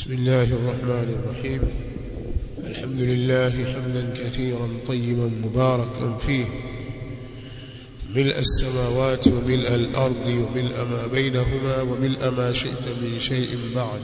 بسم الله الرحمن الرحيم الحمد لله حمدا كثيرا طيبا مباركا فيه ملء السماوات وملء الأرض وملء ما بينهما وملء ما شئت من شيء بعد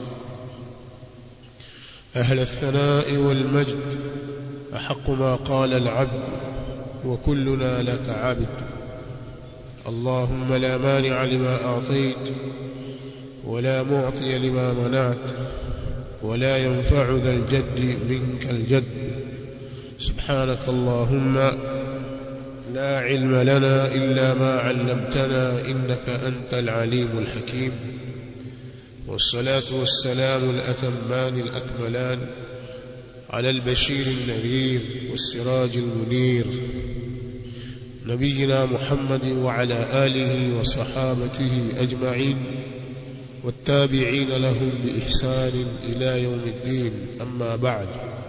أهل الثناء والمجد أحق ما قال العبد وكلنا لك عبد اللهم لا مانع لما أعطيت ولا معطي لما منعت ولا ينفع ذا الجد منك الجد سبحانك اللهم لا علم لنا إلا ما علمتنا إنك أنت العليم الحكيم والصلاة والسلام الأتمان الأكملان على البشير النذير والسراج المنير نبينا محمد وعلى آله وصحابته أجمعين والتابعين لهم بإحسان إلى يوم الدين أما بعد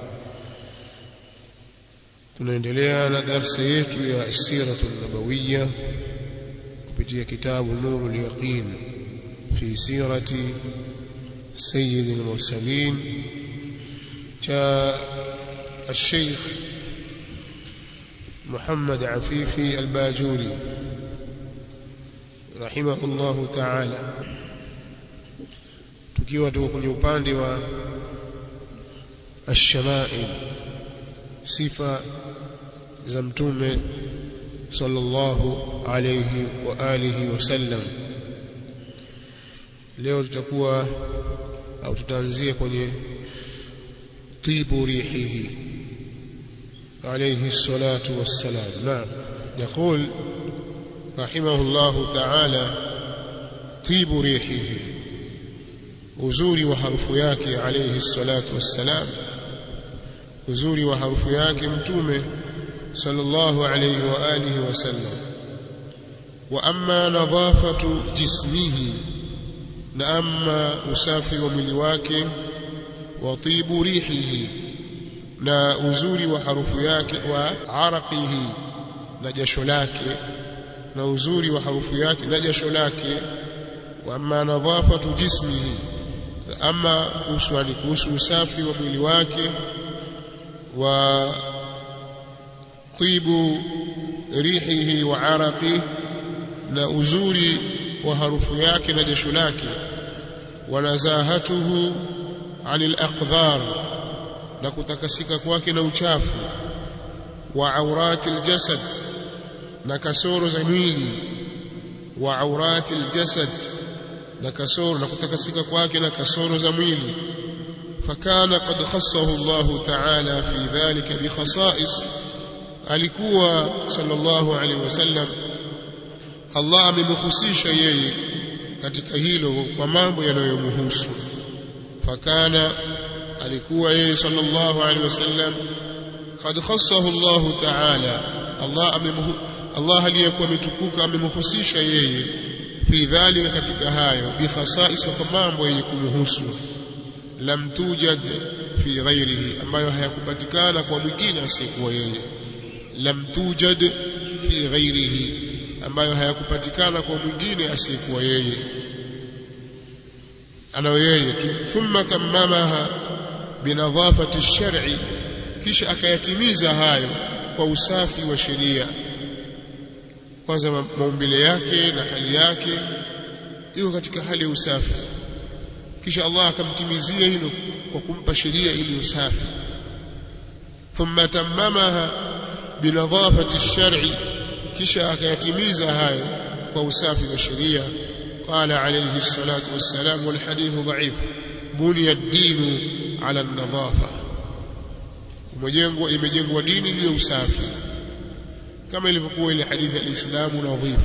tunaendelea na darsa yetu ya asiratu nabawiya kupitia kitabu nuru lyaqin fi sirati sayidi lmursalin cha الشيخ محمد عفيفي الباجوري رحمه الله تعالى tukiwa tuko kwenye upande wa ash-shama'il sifa za mtume sallallahu alayhi wa alihi wasallam leo tutakuwa au tutaanzia kwenye tibu rihihi عليه الصلاة والسلام نعم يقول رحمه الله تعالى طيب ريحه uzuri wa harufu yake alayhi salatu wassalam uzuri wa harufu yake mtume sallallahu alayhi wa alihi wasallam wa amma nadhafatu jismihi na amma usafi wa mwili wake wa tibu rihihi na uzuri wa harufu yake wa araqihi na jasho lake na uzuri wa harufu yake na jasho lake wa amma nadhafatu jismihi ama kuhusu ni kuhusu usafi wa mwili wake wa tibu rihihi wa araqi na uzuri wa harufu yake na jasho lake wa nazahatuhu anil aqdhar na kutakasika kwake na uchafu wa aurati aljasad na kasoro za mwili wa aurati aljasad na kasoro na kutakasika kwake na kasoro za mwili fakana qad khassahu Allah ta'ala fi dhalika bi khasa'is alikuwa sallallahu alaihi wasallam Allah amemhusisha yeye katika hilo kwa mambo yanayomhusu fakana alikuwa yeye sallallahu alaihi wasallam qad khassahu Allah ta'ala Allah amemhu Allah aliyekuwa ametukuka amemhusisha yeye fi dhalika katika hayo bi khasais kwa mambo yenye kumhusu lam tujad fi ghairihi ambayo hayakupatikana kwa mwingine asiyekuwa yeye lam tujad fi ghairihi ambayo hayakupatikana kwa mwingine asiyekuwa yeye anayo yeye tu thumma tamamaha binadhafati ash-shar'i kisha akayatimiza hayo kwa usafi wa sheria kwanza maumbile yake na hali yake iko katika hali ya usafi kisha Allah akamtimizia hilo kwa kumpa sheria iliyo safi thumma tamamaha binadhafati ash-shar'i kisha akayatimiza hayo kwa usafi wa sheria قال عليه الصلاة والسلام والحديث ضعيف بني الدين على النظافة umejengwa imejengwa dini juu ya usafi kama ilivyokuwa ile hadithi ya Uislamu nadhif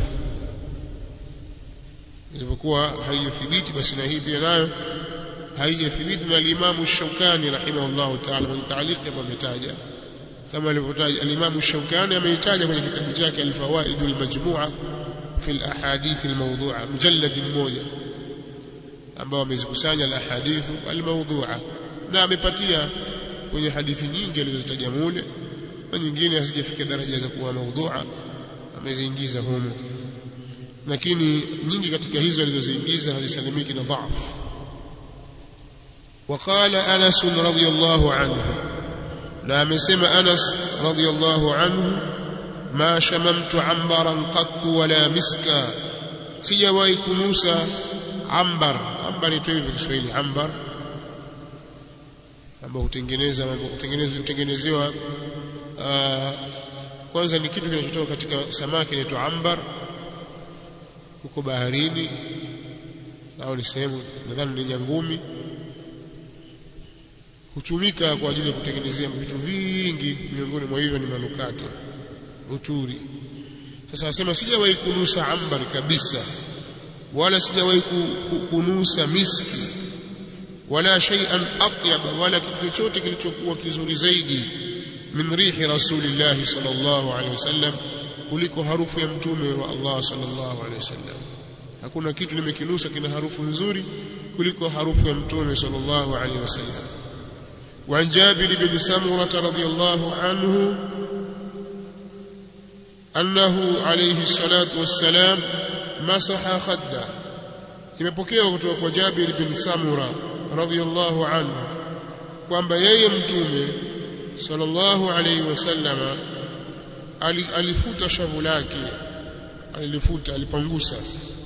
ilivyokuwa haijathibiti basi na hii pia nayo haijathibiti na al-Imam Shaukani rahimahullah ta'ala kwenye ta'liq ametaja kama alivyotaja al-Imam Shaukani ameitaja kwenye kitabu chake al-Fawaid al-Majmu'a fi al-ahadith al-mawdu'a mujallad mmoja ambao amezikusanya al-ahadith al-mawdu'a na amepatia kwenye hadithi nyingi alizotaja mule na nyingine hazijafika daraja za kuwa maudhu'a ameziingiza humo lakini nyingi katika hizo alizoziingiza hazisalimiki na dhaifu وقال أنس رضي الله عنه لا مسمى أنس رضي الله عنه ما شممت عنبرا قط ولا مسكا sijawahi kunusa ambar ambar itoe hivi Kiswahili ambar ambao hutengeneza mambo hutengenezwa hutengenezewa kwanza ni kitu kinachotoka katika samaki inaitwa ambar huko baharini au ni sehemu nadhani ni nyangumi hutumika kwa ajili ya kutengenezea vitu vingi miongoni mwa hivyo ni manukato uturi sasa wasema sijawahi kunusa ambar kabisa wala sijawahi kunusa miski wala shay'an atyaba wala kitu chochote kilichokuwa kizuri zaidi min rihi rasulillah sallallahu alaihi wasallam kuliko harufu ya mtume wa Allah sallallahu alaihi wasallam hakuna kitu nimekinusa kina harufu nzuri kuliko harufu ya mtume sallallahu alaihi wasallam وعن جابر بن سمرة رضي الله عنه أنه عليه الصلاة والسلام مسح خده imepokewa kutoka kwa Jabir bin Samura radhiyallahu anhu kwamba yeye mtume sallallahu alayhi wasallama alifuta shavu lake alilifuta alipangusa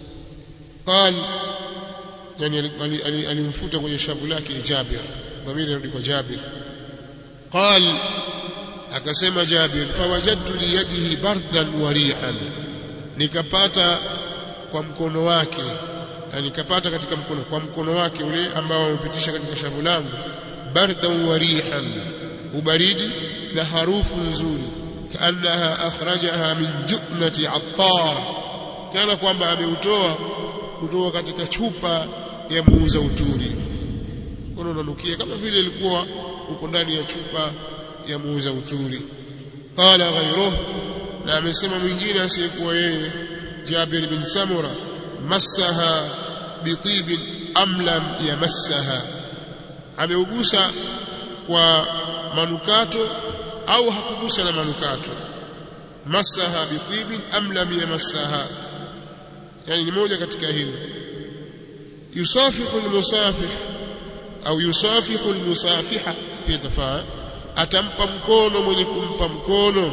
qal yani alimfuta kwenye shavu lake Jabir dhamiri rudi kwa Jabir qal akasema Jabir fawajadtu liyadihi bardan wa rihan nikapata kwa mkono wake na nikapata katika mkono kwa mkono wake ule ambao amepitisha katika shavu langu bardan wa rihan ubaridi na harufu nzuri kaannaha akhrajaha min juknati attar kana kwamba ameutoa kutoka katika chupa ya muuza uturi mkono unanukia kama vile ilikuwa uko ndani ya chupa ya muuza uturi qala ghayruhu na amesema mwingine asiyekuwa yeye Jabir bin Samura massaha bitibin am lam yamassaha ameugusa kwa manukato au hakugusa na manukato massaha bitibin am lam yamassaha yani ni moja katika hilo yusafihu almusafih au yusafihu almusafiha pia tafaa atampa mkono mwenye kumpa mkono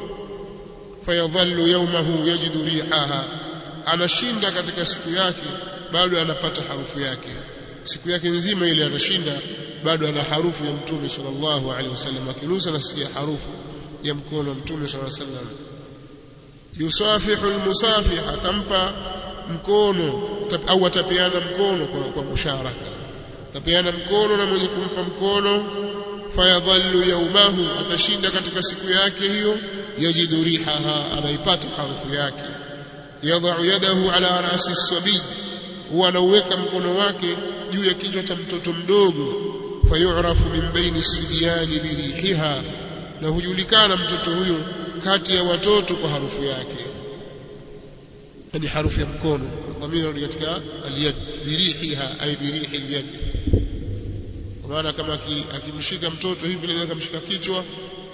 fayadhallu yawmahu yajidu rihaha anashinda katika siku yake bado anapata harufu yake siku yake nzima ile anashinda bado ana harufu ya mtume sallallahu alaihi wasallam akinusa nasikia harufu ya mkono wa mtume sallallahu alaihi wasallam yusafihu almusafih atampa mkono au atapeana mkono kwa, kwa musharaka atapeana mkono na mwenye kumpa mkono fayadhallu yaumahu atashinda katika siku yake hiyo yajidu rihaha anaipata harufu yake yadau yadahu ala rasi sabi huwa anauweka mkono wake juu ya kichwa cha mtoto mdogo fayurafu min baini sibyani birihiha na hujulikana mtoto huyo kati ya watoto kwa harufu yake ni harufu ya mkono dhamira katika aliyad birihiha ay birihi alyad kwa maana kama akimshika mtoto hivi leo akamshika kichwa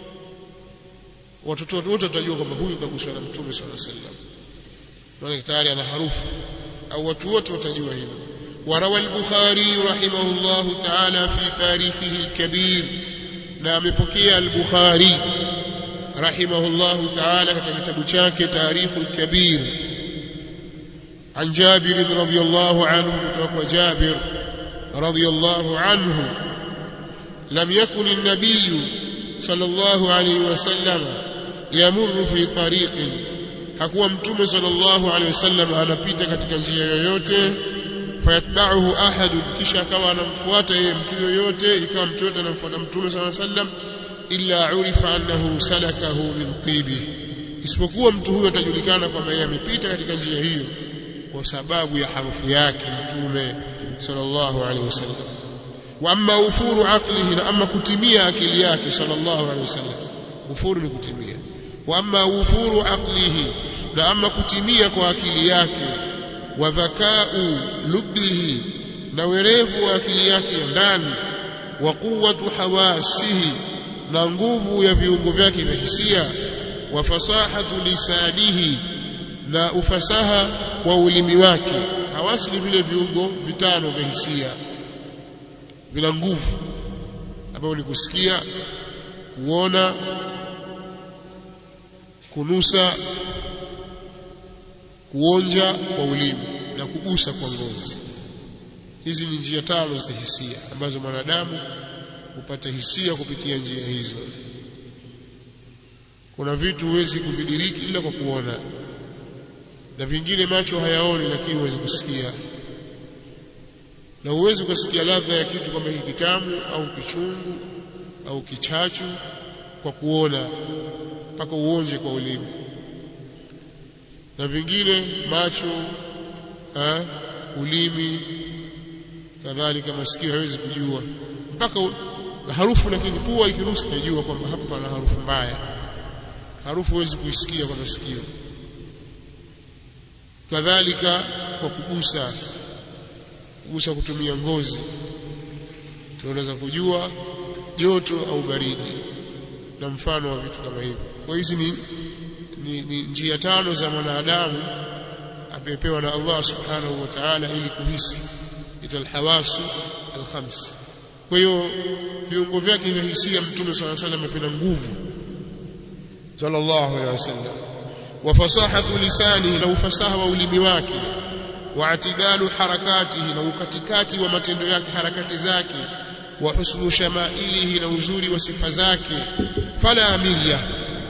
watoto wote watajua kwamba huyu kaguswa na mtume sallallahu alaihi wasallam maana tayari ana harufu au watu wote watajua hilo وروى البخاري رحمه الله تعالى في تاريخه الكبير نعم بكي البخاري رحمه الله تعالى كتاب chake تاريخ الكبير عن جابر رضي الله عنه وجابر رضي الله عنه لم يكن النبي صلى الله عليه وسلم يمر في طريق hakuwa mtume sallallahu alaihi wasallam anapita katika njia yoyote fayatba'uhu ahadun kisha akawa anamfuata yeye mtu yoyote ikawa mtu yote anamfuata mtume sallallahu alaihi wasallam illa urifa annahu salakahu min tibi isipokuwa mtu huyo atajulikana kwamba yeye amepita katika njia hiyo kwa sababu ya harufu yake mtume sallallahu alaihi wasallam wa amma ufuru aqlihi na amma kutimia akili yake sallallahu alaihi wasallam ufuru ni kutimia wa amma ufuru aqlihi na amma kutimia kwa akili yake wa dhakau lubbihi na werevu wa akili yake ya ndani wa quwwatu hawasihi na nguvu ya viungo vyake vya hisia wa fasahatu lisanihi na ufasaha wa ulimi wake hawasi ni vile viungo vitano vya hisia vina nguvu ambavyo ni kusikia kuona kunusa kuonja kwa ulimi na kugusa kwa ngozi hizi ni njia tano za hisia ambazo mwanadamu hupata hisia kupitia njia hizo kuna vitu huwezi kuvidiriki ila kwa kuona na vingine macho hayaoni lakini huwezi kusikia na huwezi kusikia ladha ya kitu kama hiki kitamu au kichungu au kichachu kwa kuona mpaka uonje kwa ulimi na vingine macho ha, ulimi kadhalika masikio hawezi kujua mpaka harufu lakini pua ikinusa inajua kwamba hapa pana harufu mbaya harufu huwezi kuisikia kwa masikio kadhalika kwa kugusa kugusa kutumia ngozi tunaweza kujua joto au baridi na mfano wa vitu kama hivyo kwa hizi ni, ni, ni njia tano za mwanadamu amepewa na Allah subhanahu wa ta'ala ili kuhisi ita alhawasu alkhams kwa hiyo viungo vyake vya hisia mtume swalla salam vina nguvu sallallahu alaihi wasallam wa fasahatu lisani na ufasaha wa ulimi wake wa atidalu harakatihi na ukatikati wa matendo yake harakati zake wa husnu shamailihi na uzuri wa sifa zake fala mirya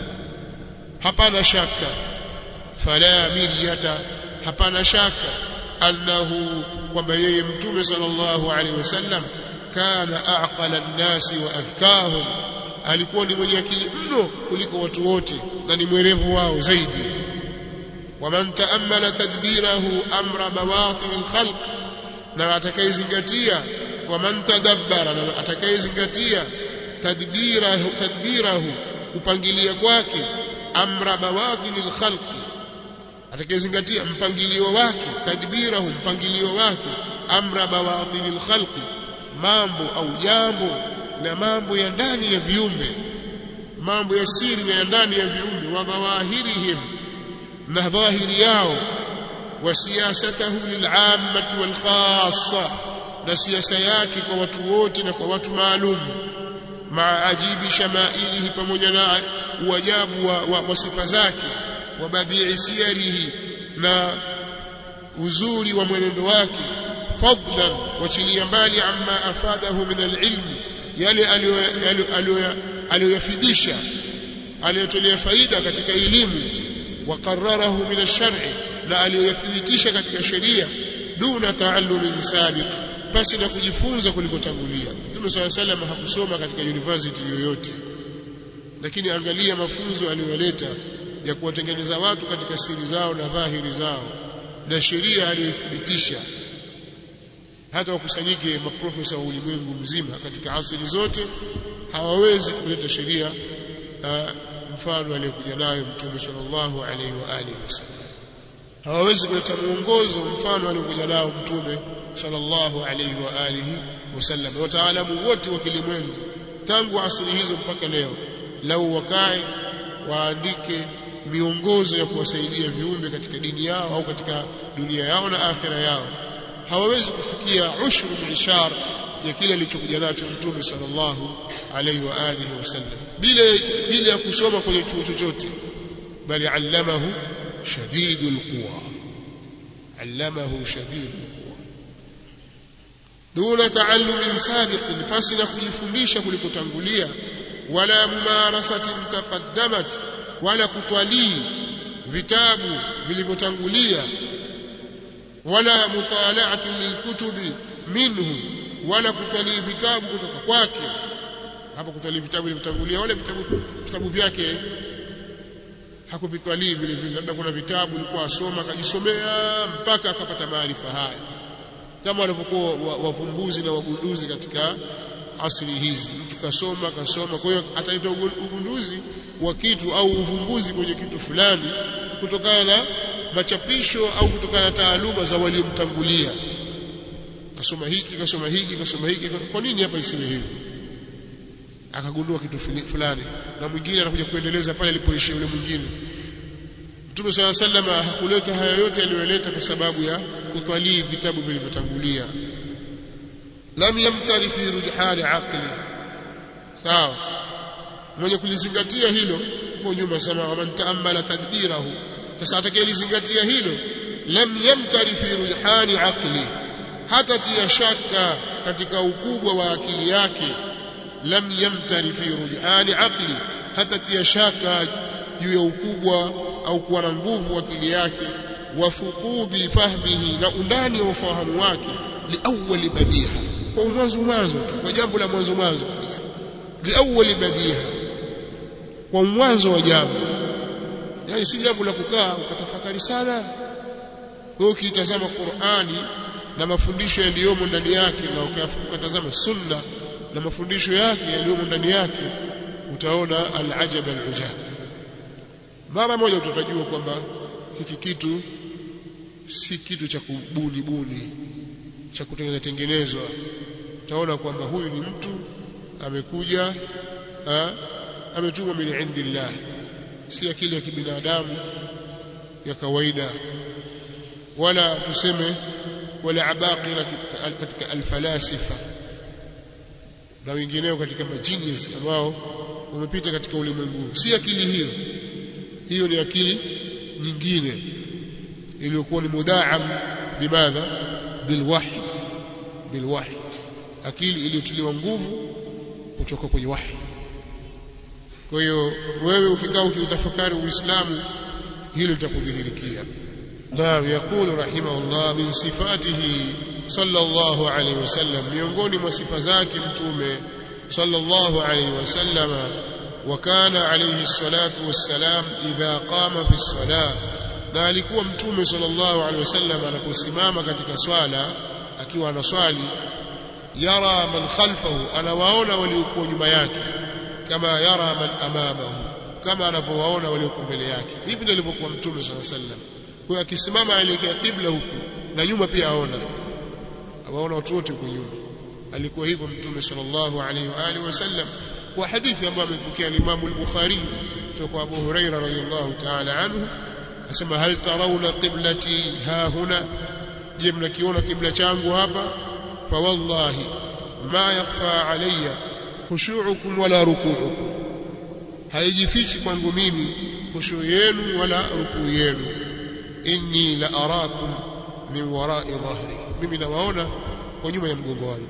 hapana shaka fala miryata hapana shaka annahu kwamba yeye mtume sallallahu alaihi wasallam kana aqala an-nasi wa adhkahum alikuwa ni mwenye akili mno kuliko watu wote na ni mwerevu wao zaidi waman taammala tadbirahu amra bawatin al-khalq na atakayezingatia waman tadabbara na atakayezingatia tadbirahu tadbirahu kupangilia kwake amra bawatin al-khalq atakayezingatia mpangilio wake tadbirahu mpangilio wake amra bawatin al-khalq mambo au jambo na mambo ya ndani ya viumbe mambo ya siri na ya ndani ya viumbe wa dhawahirihim na dhahiri yao wa siyasatahu lilammati walkhassa na siasa yake kwa watu wote na kwa watu maalum maa ajibi shamailihi pamoja na uajabu wa, wa, wa sifa zake wa badii siyarihi na uzuri wa mwenendo wake fadlan wachilia mbali amma afadahu min alilmi yale aliyoyafidisha aliyotolea faida katika elimu وقرره من الشرع na aliyothibitisha katika sheria duna taallumin sabiq basi na kujifunza kulikotangulia Mtume swalla sallam hakusoma katika university yoyote lakini angalia mafunzo aliyoleta ya kuwatengeneza watu katika siri zao na dhahiri zao na sheria aliyothibitisha hata wakusanyike maprofesa wa ulimwengu mzima katika asili zote hawawezi kuleta sheria mfano aliyokuja nayo mtume sallallahu alaihi wa alihi wasallam hawawezi kuleta mwongozo mfano aliyokuja nao mtume sallallahu alaihi wa alihi wasallam wataalamu wote wa kilimwengu tangu asili hizo mpaka leo lau wakae waandike miongozo ya kuwasaidia viumbe katika dini yao au katika dunia yao na akhira yao hawawezi kufikia ushru mishar ya kile alichokuja nacho mtume sallallahu alaihi wa alihi wasallam bila bila ya kusoma kwenye chuo chochote bali allamahu shadidul quwa allamahu shadidul quwa duna taallumin sabiqin pasi na kujifundisha kulikotangulia wala mumarasatin taqaddamat wala kutwalii vitabu vilivyotangulia wala mutalaatin lilkutubi minhu wala kutalii vitabu kutoka kwake hapa kutalii vitabu vilivyotangulia wala vitabu vitabu vyake hakuvitalii vile vile labda kuna vitabu alikuwa asoma akajisomea mpaka akapata maarifa haya kama walivyokuwa wavumbuzi na wagunduzi katika asili hizi mtu kasoma kasoma kwa hiyo ataleta ugunduzi wa kitu au uvumbuzi kwenye kitu fulani kutokana na machapisho au kutokana na taaluma za waliomtangulia kasoma hiki kasoma hiki kasoma hiki kwa nini hapa isiwe hivi akagundua kitu fulani na mwingine anakuja kuendeleza pale alipoishia yule mwingine Mtume swalla sallama hakuleta haya yote aliyoleta kwa sababu ya kutwalii vitabu vilivyotangulia lam yamtari fi rujhani aqli sawa mwenye kulizingatia hilo huko nyuma sema man taammala tadbirahu sasa atakayelizingatia hilo lam yamtari fi rujhani aqli hata tia shaka katika ukubwa wa akili yake lam yamtari fi rujhani aqli hata tia shaka juu ya ukubwa au kuwa na nguvu akili yake wa fuqubi fahmihi na undani wa ufahamu wake liawali badiha kwa mwanzo mwanzo tu kwa jambo la mwanzo mwanzo kabisa liawali badiha kwa mwanzo wa jambo yani si jambo la kukaa ukatafakari sana wewe ukitazama Qur'ani na mafundisho yaliyomo ndani yake na ukatazama sunna na mafundisho yake yaliyomo ndani yake utaona al-ajab al-ujab mara moja utajua kwamba hiki kitu si kitu cha kubuni buni cha kutengeneza tengenezwa utaona kwamba huyu ni mtu amekuja ametumwa min indillah si akili ya kibinadamu ya kawaida wala tuseme wala abaqira katika alfalasifa na wengineo katika majinius ambao wamepita katika ulimwengu si akili hiyo hiyo ni akili nyingine iliyokuwa ni mudaam bimadha bilwahi bilwahi akili iliyotiliwa nguvu kutoka kwenye wahi kwa hiyo wewe ukikaa ukiutafakari uislamu hilo litakudhihirikia naam yaqulu rahimahullah min sifatihi sallallahu alayhi wasallam miongoni mwa sifa zake mtume sallallahu alayhi wasallam وكان عليه الصلاة والسلام إذا قام في الصلاة na alikuwa mtume sallallahu alaihi wasallam anaposimama katika swala akiwa anaswali yara man khalfahu anawaona waliokuwa nyuma yake kama yara man amamahu kama anavyowaona waliokuwa mbele yake hivi ndivyo alivyokuwa mtume sallallahu alaihi wasallam kwa akisimama aelekea kibla huku na nyuma pia aona awaona watu wote huko nyuma alikuwa hivyo mtume sallallahu alaihi wa alihi wasallam kwa hadithi ambayo amepokea Imam al-Bukhari kutoka kwa Abu Huraira radhiyallahu ta'ala anhu asema hal tarawna qiblati ha huna je mnakiona kibla changu hapa fa wallahi ma yakhfa alayya khushu'ukum wala ruku'ukum haijifichi kwangu mimi khushu yenu wala rukuu yenu inni la arakum min wara'i dhahri mimi nawaona kwa nyuma ya mgongo wangu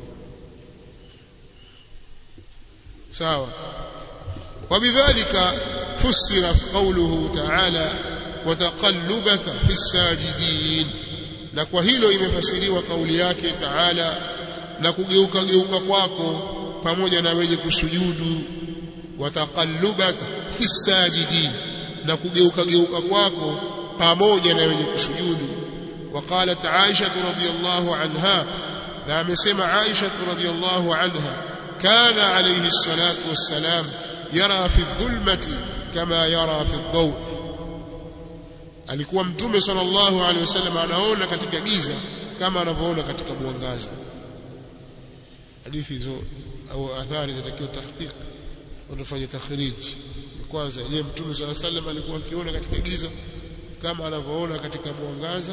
sawa وبذلك فسر قوله تعالى وتقلبك في الساجدين na kwa hilo imefasiriwa kauli yake Taala na kugeuka geuka kwako pamoja na wenye kusujudu wataqallubaka fi sajidin na kugeuka geuka kwako pamoja na wenye kusujudu وقالت عائشة رضي الله عنها na amesema Aisha radhiyallahu anha كان عليه الصلاة والسلام يرى في الظلمة كما يرى في الضوء alikuwa mtume sallallahu alaihi wasallam anaona katika giza kama anavyoona katika mwangaza hadithi hizo au athari zitakiwa tahqiq wanafanya takhrij kwanza je mtume sallallahu alaihi wasallam alikuwa akiona katika giza kama anavyoona katika mwangaza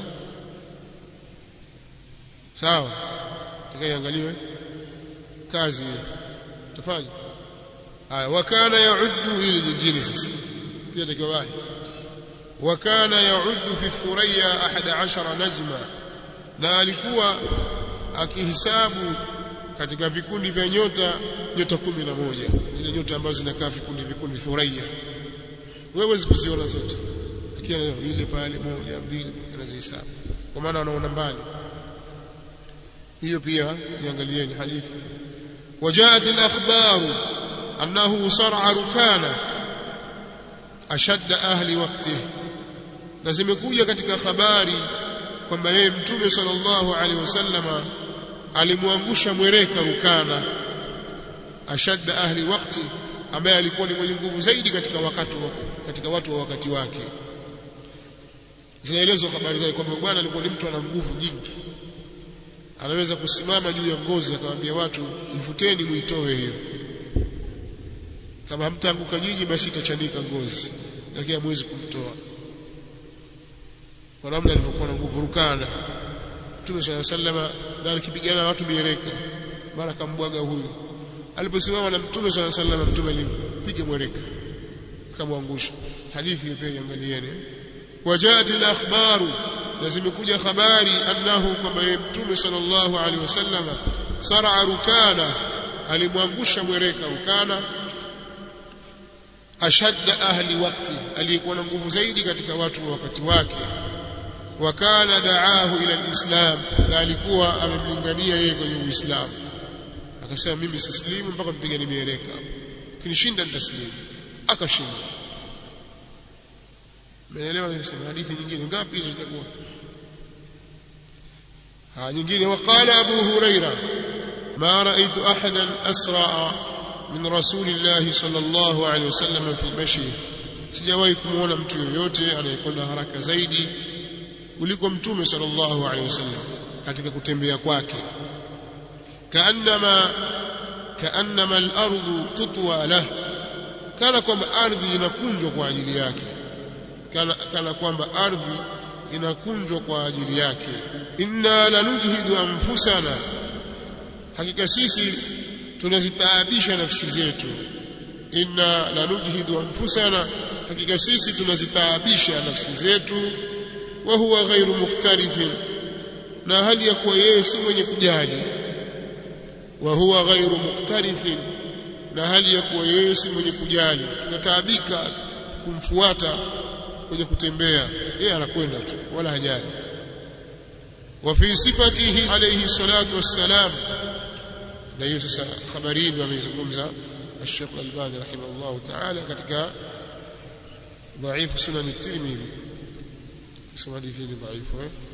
sawa takayeangaliwe kazi tafanya haya wakana yauddu ili jingine sasa pia takiwa wahi wakana yauddu fi thuraya 11 najma na alikuwa akihisabu katika vikundi vya nyota nyota 11 zile nyota ambazo zinakaa vikundi vikundi thuraya wewe huwezi kuziona zote lakini ile pale moja mbili unazihesabu kwa maana wanaona mbali hiyo pia iangalieni hadithi وجاءت الأخبار أنه صرع ركانا أشد أهل وقته na zimekuja katika habari kwamba yeye mtume sallallahu alaihi wasallama alimwangusha mwereka rukana ashadda ahli wakti ambaye alikuwa ni mwenye nguvu zaidi katika wakati wa, katika watu wa wakati wake zinaelezwa habari zake kwamba bwana alikuwa ni mtu ana nguvu nyingi anaweza kusimama juu ya ngozi akamwambia watu ivuteni muitoe hiyo kama hamtaanguka nyinyi basi itachanika ngozi lakini hamwezi kumtoa kwa namna alivyokuwa na nguvu rukana Mtume صلى الله عليه na alikipigana na watu mieleka mara kambwaga huyu aliposimama na mtume swalla sallam mtume alimpiga mwereka akamwangusha hadithi hiyo pia iangalieni wajaat al-akhbaru na zimekuja habari annahu kwamba yeye mtume sallallahu alaihi wasallam sara rukana alimwangusha mwereka rukana ashadda ahli wakti aliyekuwa na nguvu zaidi katika watu wa wakati wake wakana daahu ila alislam na alikuwa amemlingania yeye kwenye uislamu akasema mimi sislimu mpaka mpigani mieleka hapo kinishinda nitaslimu akashinda Umeelewa nimesema hadithi nyingine ngapi hizo zitakuwa? Ha nyingine waqala Abu Huraira ma ra'aytu ahadan asra min rasulillahi sallallahu alayhi wasallam fi mashi sijawahi kumuona mtu yoyote anayekwenda haraka zaidi kuliko mtume sallallahu alayhi wasallam katika kutembea kwake kaannama kaannama al-ardu tutwa lahu kana kwamba ardhi inakunjwa kwa ajili yake kana, kana kwamba ardhi inakunjwa kwa ajili yake inna lanujhidu anfusana hakika sisi tunazitaabisha nafsi zetu inna lanujhidu anfusana hakika sisi tunazitaabisha nafsi zetu wa huwa ghairu muktarifin na hali ya kuwa yeye si mwenye kujali wa huwa ghairu muktarifin na hali ya kuwa yeye si mwenye kujali tunataabika kumfuata kwenye kutembea yeye anakwenda tu wala hajali wa fi sifatihi alayhi salatu wassalam na hiyo sasa habari ndio ameizungumza الشيخ الألباني رحمه الله تعالى katika ضعيف سنن الترمذي اسم حديثه ضعيف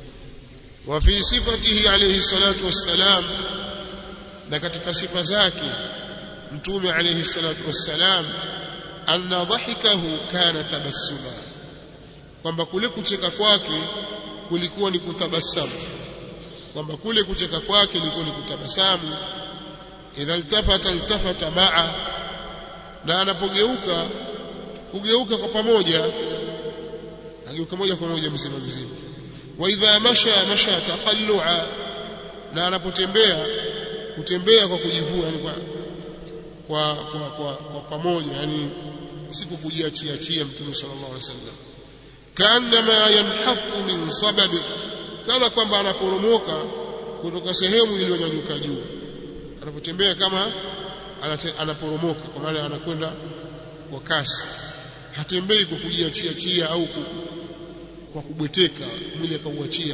وفي صفته عليه الصلاة والسلام na katika sifa zake mtume alayhi salatu wassalam anna dhahikahu kana tabassuma kwamba kule kucheka kwake kulikuwa ni kutabasamu kwamba kule kucheka kwake ilikuwa ni kutabasamu idha iltafata iltafata maa na anapogeuka hugeuka kwa pamoja ageuka moja kwa moja mzima mzima wa idha masha masha taqallua na anapotembea kutembea kwa kujivua yani kwa kwa kwa, kwa, kwa pamoja yani si kujiachia chia mtume sallallahu alaihi wasallam kaannama yanhaqu min sabab kana kwamba anaporomoka kutoka sehemu iliyonyanyuka juu anapotembea kama anate, anaporomoka kwa maana anakwenda kwa kasi hatembei kwa kujiachia chia au ku, kwa kubweteka mwili akauachia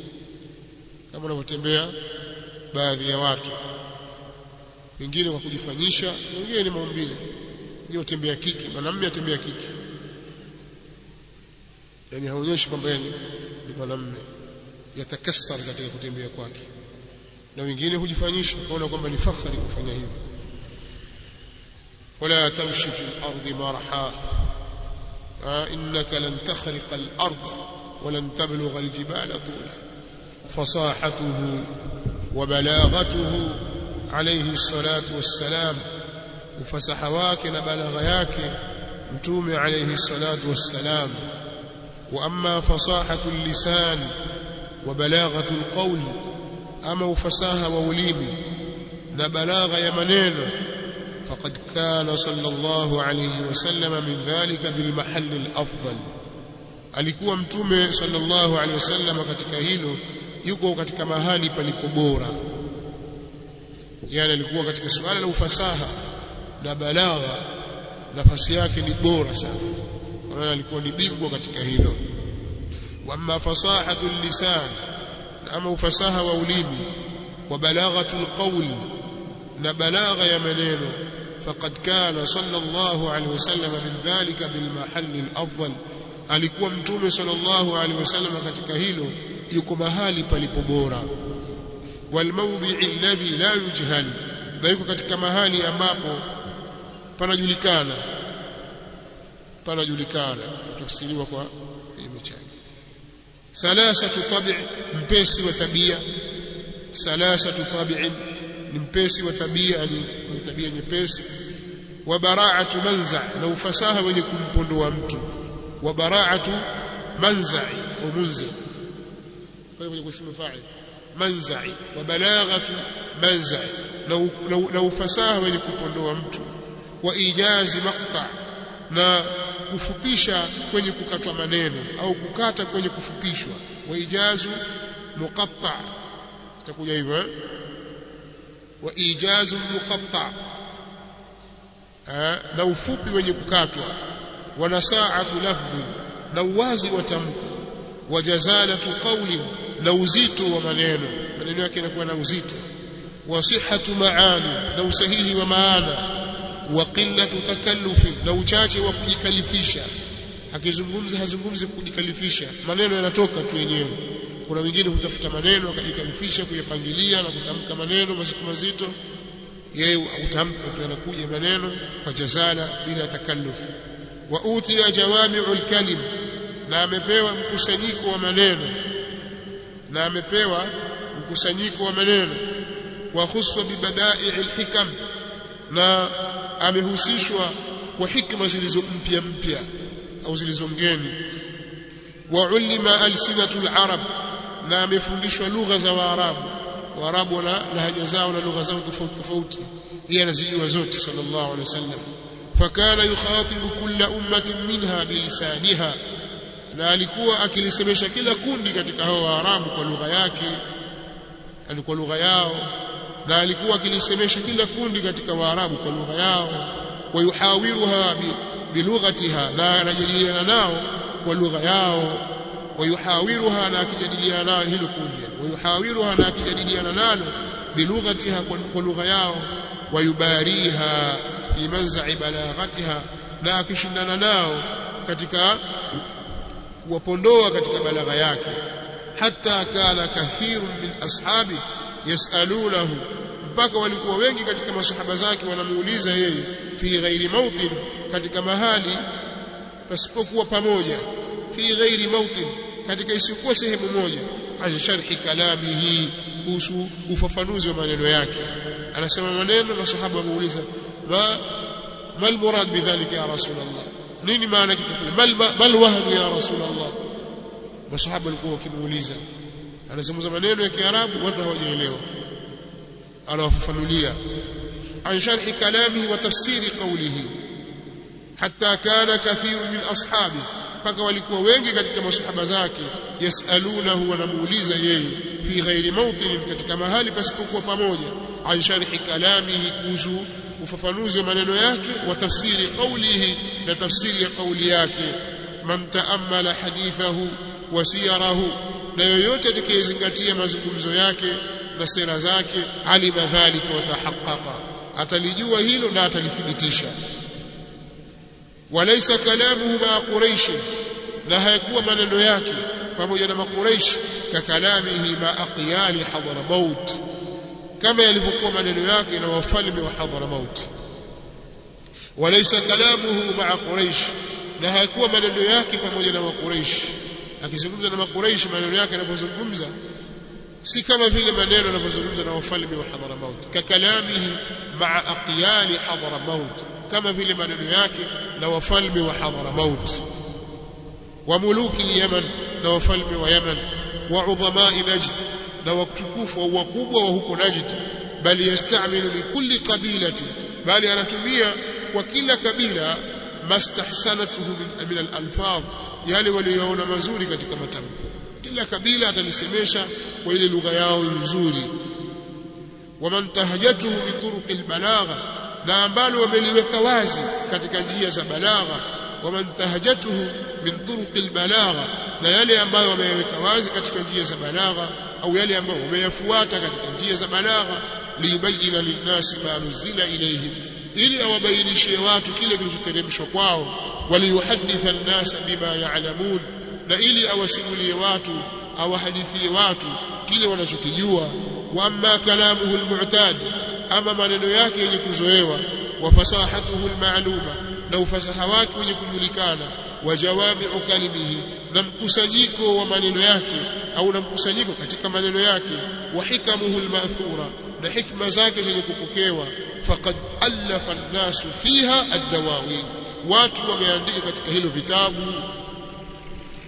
kama anavyotembea baadhi ya watu wengine kwa kujifanyisha wengine ni maumbile ndio tembea kike mwanamume atembea kike yani haonyeshi kwamba ni mwanamume yatakassar katika kutembea kwake na wengine hujifanyisha kuona kwamba ni fakhari kufanya hivyo wala tamshi fi al-ardi marha innaka lan takhriqa al-ard ولن تبلغ الجبال طولا فصاحته وبلاغته عليه الصلاة والسلام وفسح wake na balagha yake mtume عليه الصلاة والسلام وأما فصاحة اللسان وبلاغة القول أما وفساها ووليمي نبلاغ يمنين فقد كان صلى الله عليه وسلم من ذلك بالمحل الأفضل alikuwa mtume sallallahu alaihi wasallam katika hilo yuko katika mahali palipo bora yani alikuwa katika suala la ufasaha na balagha nafasi yake ni bora sana kwa maana alikuwa ni bingwa katika hilo wamma fasahatu lisan ama ufasaha wa ulimi wa balaghatu alqawl na balagha ya maneno faqad kana sallallahu alaihi wasallam min dhalika bil mahall al alikuwa mtume sallallahu alaihi wasallam katika hilo yuko mahali palipo bora wal mawdhi alladhi la yujhal na yuko katika mahali ambapo panajulikana panajulikana tafsiriwa kwa kinyume chake salasatu tabi mpesi wa tabia salasatu tabi ni mpesi wa tabia ni tabia nyepesi wa bara'atu manza na ufasaha wenye kumpondoa mtu wa bara'atu manza'i wa munzi pale kwenye kusema fa'il manzai wa balaghatu manzai na ufasaha wenye kupondoa mtu wa ijazi maqta na kufupisha kwenye kukatwa maneno au kukata kwenye kufupishwa wa ijazu muqatta itakuja hivyo eh? wa ijazu muqatta na ufupi wenye kukatwa wa nasaatu lafdhi na uwazi wa tamko wa jazalatu qawli na uzito wa maneno maneno yake yanakuwa na uzito wa sihhatu maani na usahihi wa maana wa qillatu takallufi na uchache wa kujikalifisha akizungumza hazungumzi kujikalifisha maneno yanatoka tu yenyewe kuna wengine hutafuta maneno akajikalifisha kuyapangilia na kutamka maneno mazito mazito yeye utamka tu yanakuja maneno kwa jazala bila takalluf wa utiya jawami'ul kalim na amepewa mkusanyiko wa maneno na amepewa mkusanyiko wa maneno wa khuswa bibada'i'il hikam na amehusishwa kwa hikma zilizo mpya mpya au zilizo ngeni wa ulima alsinatul arab na amefundishwa lugha za waarabu waarabu wana lahaja zao na lugha zao tofauti tofauti yeye anazijua zote sallallahu alaihi wasallam fakana yukhatibu kulla ummatin minha bilisaniha na alikuwa akilisemesha kila kundi katika hao waarabu kwa lugha yake alikuwa lugha yao na alikuwa akilisemesha kila kundi katika waarabu kwa lugha yao wayuhawiruha bilughatiha na anajadiliana nao kwa lugha yao wayuhawiruha na akijadiliana nao hilo kundi wayuhawiruha na akijadiliana nalo bilughatiha kwa lugha yao wayubariha fi manza'i balaghatiha na akishindana nao katika kuwapondoa katika balagha yake hata kana kathirun min ashabi yasalunahu mpaka walikuwa wengi katika masahaba zake wanamuuliza yeye fi ghairi mautin katika mahali pasipokuwa pamoja fi ghairi mautin katika isiyokuwa sehemu moja an sharhi kalamihi kuhusu ufafanuzi wa maneno yake anasema maneno masahaba wamuuliza ma mal murad bidhalika ya rasulullah nini maana kitu fulani bal bal wahnu ya rasulullah masahaba walikuwa wakimuuliza anasema maneno ya kiarabu watu hawajaelewa anawafafanulia an sharhi kalamihi wa tafsiri qawlihi hatta kana kathiru min ashabi mpaka walikuwa wengi katika masahaba zake yasalunahu wanamuuliza yeye fi ghairi mawtin katika mahali pasipokuwa pamoja an sharhi kalamihi kuhusu ufafanuzi wa maneno yake wa tafsiri qawlihi na tafsiri ya qawli yake man taammala hadithahu wa siyarahu na yoyote atakayezingatia mazungumzo yake na sera zake alima dhalika wa tahaqqaqa atalijua hilo na atalithibitisha walaysa kalamuhu ma quraish na hayakuwa maneno yake pamoja na makuraish kakalamihi ma aqyali hadramaut kama yalivyokuwa maneno yake na wafalme wa hadramaut walaysa kalamuhu ma quraish na hayakuwa maneno yake pamoja na makuraish akizungumza na makuraish maneno yake yanapozungumza si kama vile maneno yanapozungumza na wafalme wa Hadramaut kakalamihi maa aqyali Hadramaut kama vile maneno yake na wafalme wa Hadramaut wa muluki Yaman na wafalme wa Yaman wa udhamai Najd na watukufu au wakubwa wa huko Najd bali yastamilu likulli qabilati bali anatumia kwa kila kabila mastahsanatuhu min al-alfadh yale walioona mazuri katika matamko kila kabila atalisemesha kwa ile lugha yao nzuri waman tahajatuhu min turuqi albalagha na ambalo wameliweka wazi katika njia za balagha waman tahajatuhu min turuqi albalagha na yale ambayo wameyaweka wazi katika njia za balagha au yale ambayo wameyafuata katika njia za balagha liyubayyana linnasi ma nuzila ilayhim ili awabainishie watu kile kilichoteremshwa kwao waliyuhaditha an-nasa bima ya'lamun na ili awasimulie watu awahadithie watu kile wanachokijua wa amma kalamuhu almu'tad ama maneno yake yenye kuzoewa wa fasahatuhu almaluma na ufasaha wake wenye kujulikana wa jawami'u kalimihi na mkusanyiko wa maneno yake au na mkusanyiko katika maneno yake wa hikamuhu almathura na hikma zake zenye kupokewa faqad alafa an-nasu fiha ad-dawawin watu wameandika katika hilo vitabu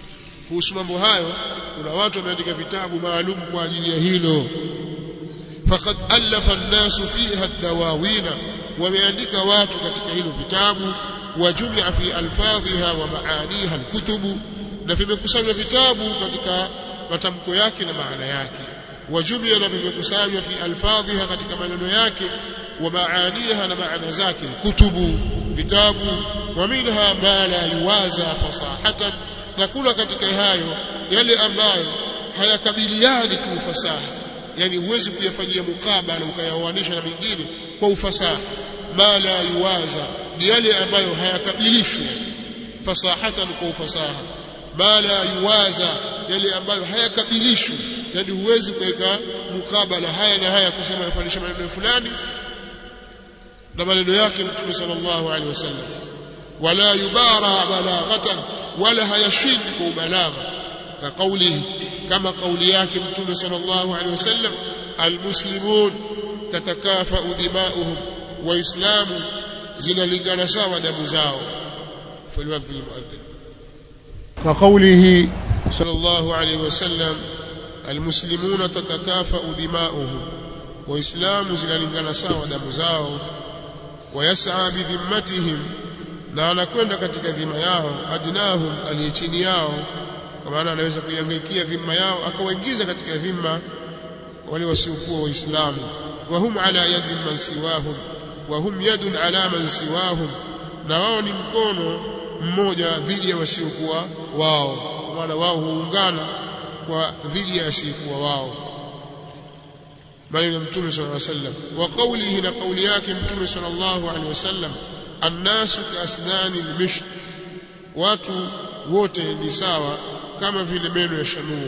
kuhusu mambo hayo kuna watu wameandika vitabu maalum kwa ajili ya hilo faqad alafa an-nas fiha ad-dawawina wameandika watu katika hilo vitabu wajumia fi alfadhiha wa maaniha alkutubu na vimekusanywa vitabu katika matamko yake na maana yake wajumia na vimekusanywa fi alfadhiha katika maneno yake wa maaniha na maana zake kutubu vitabu wa minha ma la yuwaza fasahatan na kuna katika hayo yale ambayo hayakabiliani kiufasaha yani huwezi kuyafanyia mukabala ukayaoanisha na mengine kwa ufasaha ma la yuwaza ni yale ambayo hayakabilishwi fasahatan kwa ufasaha ma la yuwaza yale ambayo hayakabilishwi yani huwezi kuweka mukabala haya na haya kusema yafanisha maneno fulani na maneno yake mtume sallallahu alaihi wasallam wala yubara balaghatan wala hayashindi kwa ubalagha ka kaulihi kama kauli yake mtume sallallahu alaihi wasallam almuslimun tatakafa'u dima'uhum waislamu zinalingana sawa damu zao فليؤذن المؤذن وقوله صلى الله عليه وسلم المسلمون تتكافأ دماؤهم وإسلام zinalingana sawa damu zao ويسعى بذمتهم na anakwenda katika dhima yao adnahum aliye chini yao kwa maana anaweza kuihangaikia dhima yao akawaingiza katika dhima wale wasiokuwa waislamu wa hum ala yadi man siwahum wa hum yadun ala man siwahum na wao ni mkono mmoja dhidi ya wasiokuwa wao kwa maana wao huungana kwa dhidi ya wasiokuwa wao maneno mtume sallallahu alaihi wasallam wa qawlihi na qawli yake mtume sallallahu alaihi wasallam annasu kaasnani almisht watu wote ni sawa kama vile meno ya shanuo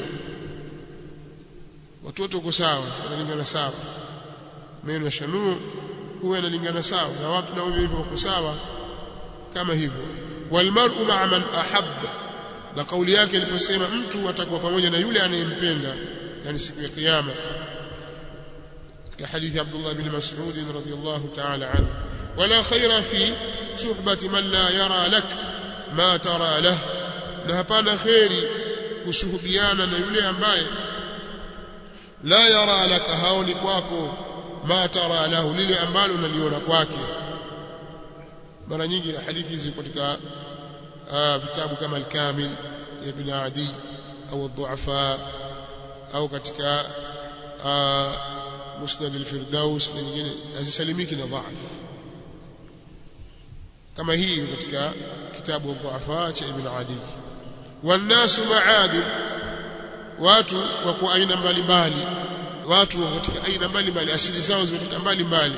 watu wote uko sawa wanalingana sawa meno ya shanuo huwa yanalingana sawa na watu nao hivyo wako sawa kama hivyo walmar'u ma'a man ahabba na kauli yake iliposema mtu atakuwa pamoja na yule anayempenda yani siku ya kiyama katika hadithi Abdullah bin Mas'ud radhiyallahu ta'ala anhu wala khaira fi suhbati man la yara lak ma tara lah na hapana khairi kusuhubiana na yule ambaye la yara laka haoni kwako ma tara lahu lile ambalo unaliona kwake mara nyingi hadithi hizi katika vitabu kama al-Kamil ya Ibn Adi au ad-Du'afa au katika Musnad al-Firdaus na nyingine hazisalimiki na dhaif kama hii katika kitabu ad-Du'afa cha Ibn Adi والناس معادن watu wako aina mbalimbali watu katika aina mbalimbali asili zao zimetoka mbalimbali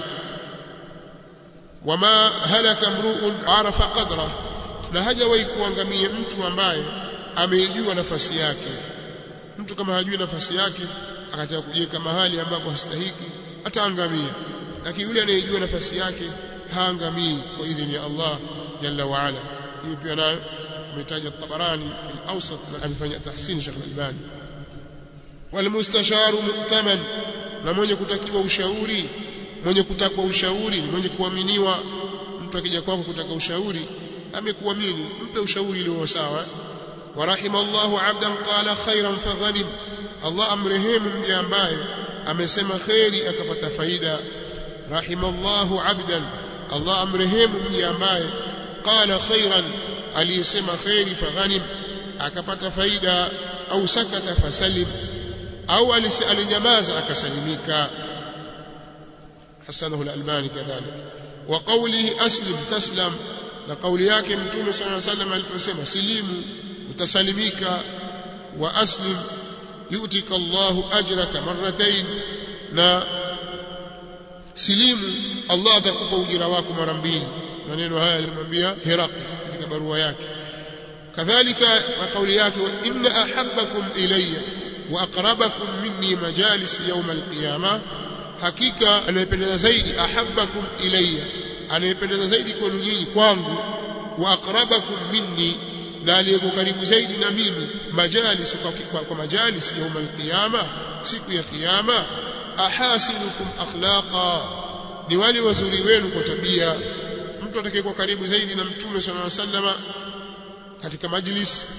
wama halaka mruun arafa qadra na hajawahi kuangamia mtu ambaye ameijua nafasi yake mtu kama hajui nafasi yake akataka kujiweka mahali ambapo hastahiki ataangamia lakini yule anayejua nafasi yake haangamii kwa idhini ya Allah jalla wa ala hii pia nayo ametaja Tabarani fi al-Awsat na amefanya tahsin Sheikh Al-Albani walmustasharu mu'taman na mwenye kutakiwa ushauri mwenye kutakwa ushauri ni mwenye kuaminiwa mtu akija kwako kutaka ushauri amekuamini mpe ushauri ulio sawa wa rahimallahu 'abdan qala khairan faghanim Allah amrehemu mja ambaye amesema khairi akapata faida rahimallahu 'abdan Allah amrehemu mja ambaye qala khairan aliyesema khairi faghanim akapata faida au sakata fasalim au alinyamaza akasalimika hasanahu al-albani kadhalik wa qawlihi aslim taslam na kauli yake mtume sallallahu alayhi wasallam aliposema silimu utasalimika wa aslim yutika Allahu ajraka marratayn na silimu Allah atakupa ujira wako mara mbili maneno haya alimwambia Hiraq katika barua yake kadhalika kauli yake inna ahabbakum ilayya wa aqrabakum minni majalis yawm alqiyama hakika anayependeza zaidi ahabbakum ilayya anayependeza zaidi kwenu nyinyi kwangu wa aqrabakum minni na aliyeko karibu zaidi na mimi majalis kwa, kwa, kwa majalis yawm alqiyama siku ya kiyama ahasinukum akhlaqa ni wale wazuri wenu kwa tabia mtu atakayekuwa karibu zaidi na mtume sallallahu alaihi wasallam katika majlis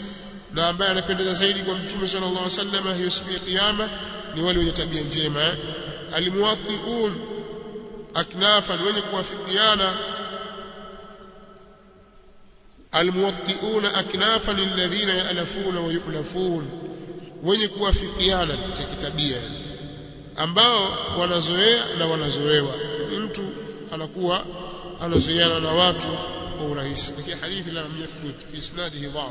na ambaye anapendeza zaidi kwa mtume sallallahu alaihi wasallam hiyo siku ya kiyama ni wale wenye tabia njema eh? almuwatti'un aknafan wenye kuwafikiana almuwatti'un aknafan alladhina ya'lafuna wa yu'lafun wenye kuwafikiana katika tabia ambao wanazoea na wanazoewa mtu anakuwa anazoeana na watu kwa urahisi lakini hadithi la yathbut fi isnadihi dhaf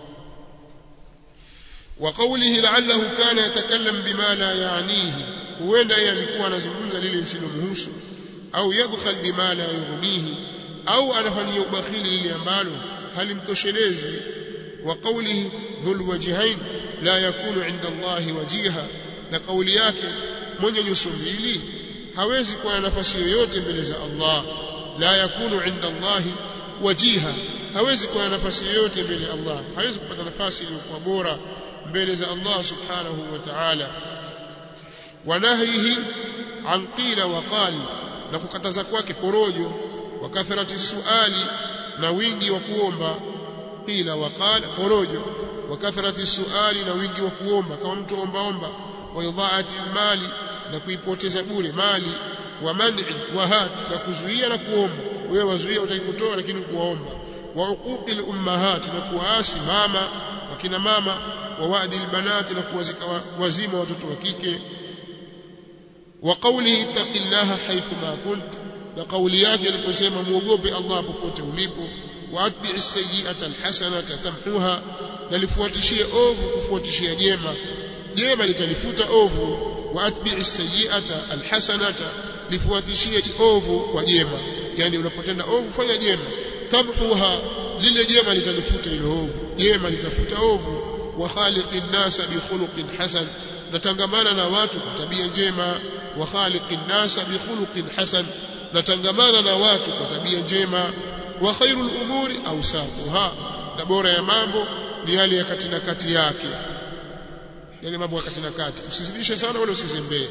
وقوله لعله كان يتكلم بما لا يعنيه huenda yeye alikuwa anazungumza lile lisilomhusu au yadkhal bima la yughnihi au anafanyia ubakhili lile ambalo halimtoshelezi wa qawlihi dhul wajhain la yakunu inda Allahi wajiha na kauli yake mwenye nyuso mbili hawezi kuwa na nafasi yoyote mbele za Allah la yakunu inda Allahi wajiha hawezi kuwa na nafasi yoyote mbele ya Allah hawezi kupata nafasi iliyokuwa bora mbele za Allah subhanahu wa ta'ala wanahyihi an qila wa qali na kukataza kwake porojo wa kathrati suali na wingi wa kuomba qila wa qala porojo wa kathrati suali na wingi wa kuomba kama mtu omba omba wa idhaati mali na kuipoteza bure mali wa man'i wa hat na kuzuia na kuomba wewe wazuia utakikutoa lakini kuomba wa uquqi ummahat na kuasi mama wakina mama wa wa'di albanati na kuwazika wazima watoto wa kike wa qawlihi ittaqillaha haythu ma kunt na kauli yake aliposema muogope Allah popote ulipo wa atbi'i sayyi'ata alhasanata tamhuha na lifuatishie ovu kufuatishia jema jema litalifuta ovu wa atbi'i sayyi'ata alhasanata lifuatishie ovu kwa jema yani unapotenda ovu fanya jema tamhuha lile jema litalifuta ile ovu jema litafuta ovu wa khaliqin nasa bi khuluqin hasan natangamana na watu kwa tabia njema wa khaliqin nasa bi khuluqin hasan natangamana na watu kwa tabia njema wa khairul umuri awsafuha na bora ya mambo ni yale ya kati na kati yake yale mambo ya kati na kati usizidishe sana wala usizembee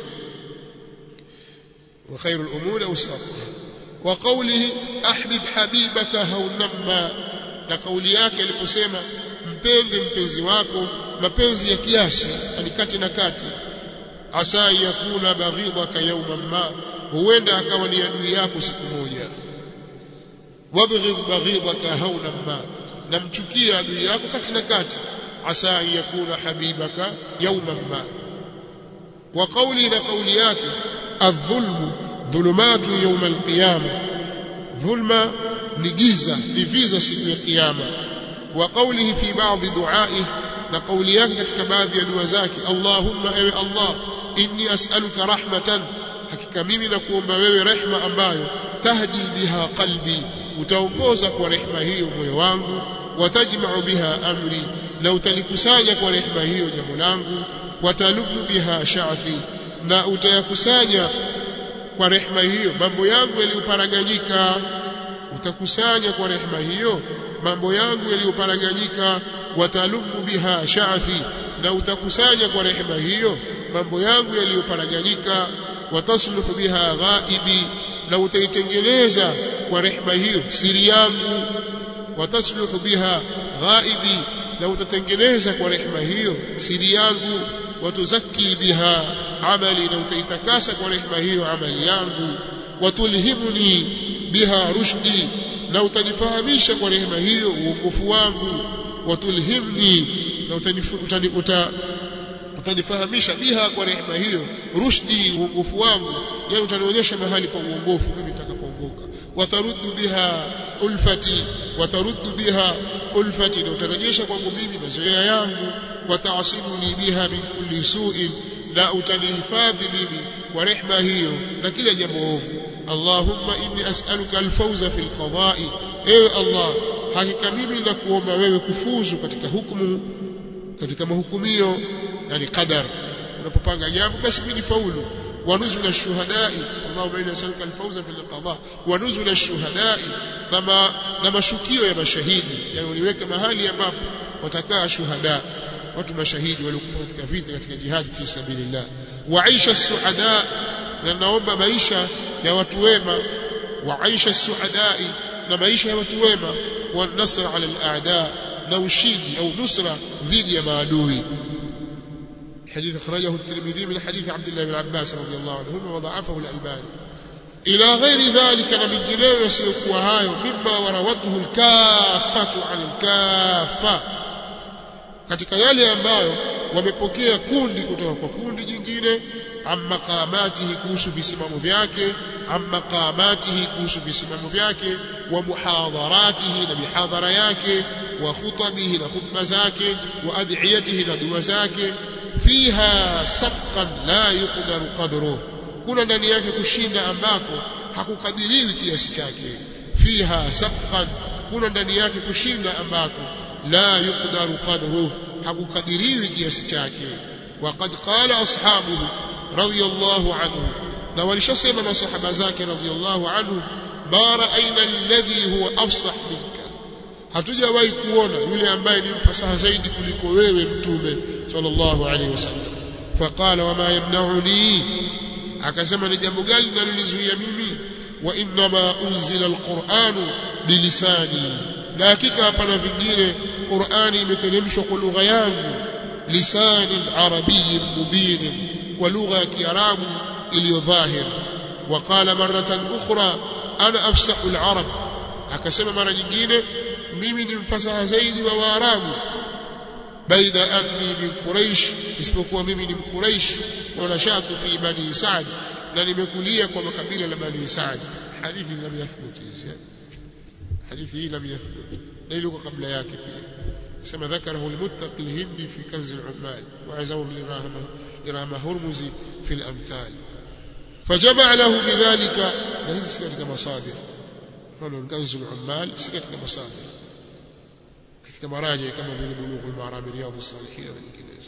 wa khairul umuri awsafuha wa qawlihi ahbib habibaka haunamma na kauli yake aliposema mpende mpenzi wako mapenzi ya kiasi alikati na kati asa yakuna baghidaka yawman ma huenda akawa ni adui yako siku moja wabghid baghidaka hawnan ma namchukia adui yako kati na kati asa yakuna habibaka yawman ma wa qawli na qawli yake adh-dhulmu dhulumatu yawm al-qiyamah dhulma ni giza ni viza siku ya kiyama wa qawlihi fi ba'd du'a'ihi na kauli yake katika baadhi ya dua zake Allahumma ewe Allah inni as'aluka rahmatan hakika mimi nakuomba wewe rehma ambayo tahdi biha qalbi utaongoza kwa rehma hiyo moyo wangu watajma'u biha amri na utalikusanya kwa rehma hiyo jambo langu watalubu biha sha'thi na utayakusanya kwa rehma hiyo mambo yangu yaliyoparaganyika utakusanya kwa rehma hiyo mambo yangu yaliyoparaganyika watalumu biha sha'thi na utakusanya kwa rehema hiyo mambo yangu yaliyoparaganyika watasluhu biha ghaibi na utaitengeneza kwa rehema hiyo siri yangu watasluhu biha ghaibi na utatengeneza kwa rehema hiyo siri yangu watuzaki biha amali na utaitakasa kwa rehema hiyo amali yangu watulhimuni biha rushdi na utanifahamisha kwa rehema hiyo uongofu wangu watulhimni na utanifahamisha biha kwa rehema hiyo rushdi uongofu wangu yani utanionyesha mahali pa uongofu mimi nitakapoongoka wataruddu biha ulfati wataruddu biha ulfati na utarejesha kwangu mimi mazoea yangu wataasimuni biha min kulli su'in na utanihifadhi mimi kwa rehema hiyo na kila jambo ovu Allahumma inni as'aluka alfawza fil qada'i ewe Allah hakika mimi nakuomba wewe kufuzu katika hukumu katika mahukumio yani qadar unapopanga jambo basi mimi nifaulu wa nuzul ash-shuhada'i Allahumma inni as'aluka al-fawza fil qada wa nuzul ash-shuhada'i kama na mashukio ya mashahidi yani uliweka mahali ambapo watakaa shuhada watu mashahidi waliokufa katika vita katika jihad fi sabilillah wa aisha as-suada na naomba maisha ya watu wema wa aisha as-suadai na maisha ya watu wema wa nasr ala al-a'da na ushindi au nusra dhidi ya maadui حديث أخرجه الترمذي من حديث عبد الله بن عباس رضي الله عنهما وضعفه الألباني إلى غير ذلك من جنيه يسيقوا هاي مما وروته الكافة عن الكافة katika yale ambayo wamepokea kundi kutoka kwa kundi jingine amma qamatihi kuhusu visimamo vyake amma qamatihi kuhusu visimamo vyake wa muhadharatihi na mihadhara yake wa khutabihi na khutba zake wa ad'iyatihi na dua zake fiha sabqan la yuqdaru qadruhu kuna ndani yake kushinda ambako hakukadiriwi kiasi chake fiha sabqan kuna ndani yake kushinda ambako la yuqdaru qadruhu hakukadiriwi kiasi chake waqad qala ashabuhu radiyallahu anhu na walishasema masahaba zake radiyallahu anhu ma ra'ayna alladhi huwa afsah minka hatujawahi kuona yule ambaye ni mfasaha zaidi kuliko wewe mtume sallallahu alaihi wasallam faqala wama yamna'uni akasema ni jambo gani linalonizuia mimi wa inma unzila alquranu bilisani na hakika hapana vingine qurani imeteremshwa kwa lugha yangu lisani arabiy mubin kwa lugha ya kiarabu iliyo dhahir وقال مرة أخرى أنا أفسح العرب akasema mara nyingine mimi ni mfasaha zaidi wa waarabu baina anni min quraish isipokuwa mimi ni mquraish wa nashatu fi bani sa'd na nimekulia kwa makabila la bani sa'd hadithi lam yathbut hizi hadithi hii lam yathbut na ile kabla yake pia sema ذكره المتقي الهندي في كنز العمال وعزوه لرahma لرahma هرمزي في الامثال فجمع له بذلك ليس katika masadir mfano كنز العمال si katika masadir katika maraji kama vile bulughul marami riyadhus salihin na nyinginezo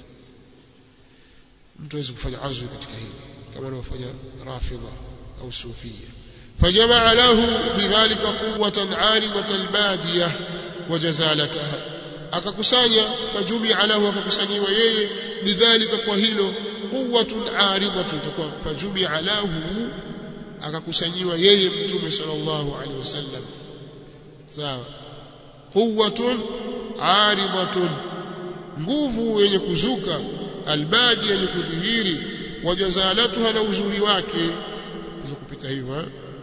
mtu aweze kufanya azwi katika hili kama wanaofanya rafidha au sufia فجمع له بذلك قوة عارضة البادية وجزالتها akakusanya fajumia lahu akakusanyiwa yeye bidhalika kwa hilo quwwatun aridhatun takwa fajumia lahu akakusanyiwa yeye mtume sallallahu alaihi wasallam sawa quwwatun aridhatun nguvu yenye kuzuka albadi yenye kudhihiri wajazalatuha na uzuri wake hizo kupita hivyo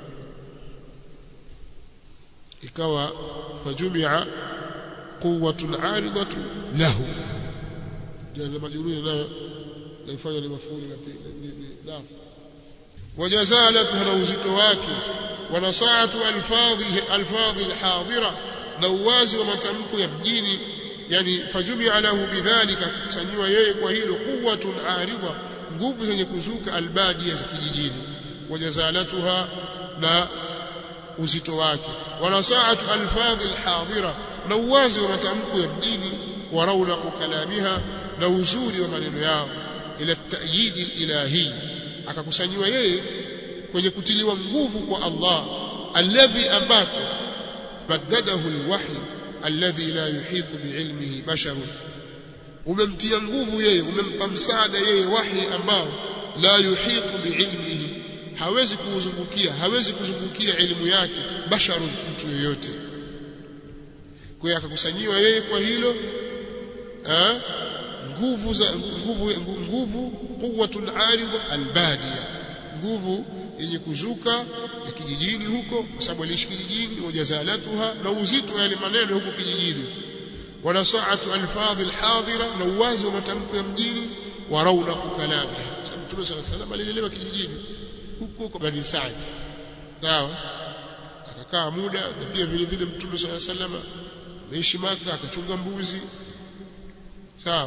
ikawa fajumia quwwatun aridatun lahu jana majruri nayo naifanya ni mafuli nafu wajazalatuha na uzito wake wanasaatu alfadhi alfadhi alhadira na uwazi wa matamko ya mjini yani fajumia lahu bidhalika kusanyiwa yeye kwa hilo quwwatun aridha nguvu zenye kuzuka albadia za kijijini wajazalatuha na uzito wake wanasaatu alfadhi alhadira na uwazi wa matamko ya mjini wa raunaqu kalamiha na uzuri wa maneno yao ila ta'yid ilahi akakusanyiwa yeye kwenye kutiliwa nguvu kwa Allah alladhi ambako badadahu alwahy alladhi la yuhitu biilmihi basharun umemtia nguvu yeye umempa msaada yeye wahi ambao la yuhitu biilmihi hawezi kuuzungukia hawezi kuzungukia elimu yake basharun mtu yoyote kwa hiyo akakusanyiwa yeye kwa hilo eh nguvu za nguvu nguvu quwwatun aridha albadia nguvu yenye kuzuka ya kijijini huko kwa sababu aliishi kijijini wajazalatuha na uzito yale maneno huko kijijini wanasaatu alfadhi alhadira na uwazi wa matamko ya mjini wa raunaqu kalami sababu Mtume صلى الله عليه وسلم alilelewa kijijini huko kwa Bani Saad sawa akakaa muda na pia vile vile Mtume صلى الله عليه وسلم ameishi Maka akachunga mbuzi sawa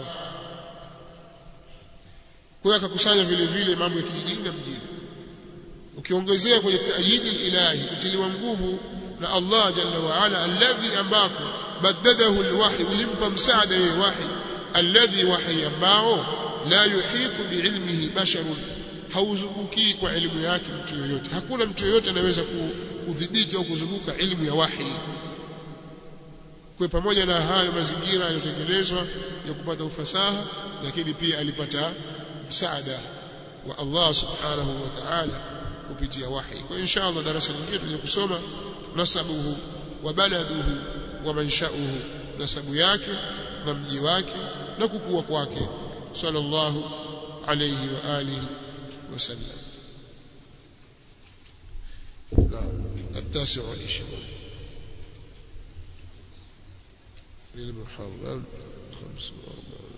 kwa hiyo akakusanya vile vile mambo ya kijijini na mjini ukiongezea kwenye taayidi ilahi kutiliwa nguvu na Allah jalla wa ala alladhi ambako badadahu alwahy ulimpa msaada yeye wahi alladhi wahi ambao la yuhitu biilmihi basharun hauzunguki kwa elimu yake mtu yoyote hakuna mtu yoyote anaweza kudhibiti au kuzunguka elimu ya wahi kwa pamoja na hayo mazingira yaliyotengenezwa ya kupata ufasaha lakini pia alipata msaada wa Allah subhanahu wa ta'ala kupitia wahi kwa insha Allah darasa lingine tutaje kusoma nasabuhu wa baladuhu wa manshauhu nasabu yake na mji wake na kukua kwake sallallahu alayhi wa alihi wasallam نعم التاسع والعشرون للمحرم خمس وأربعون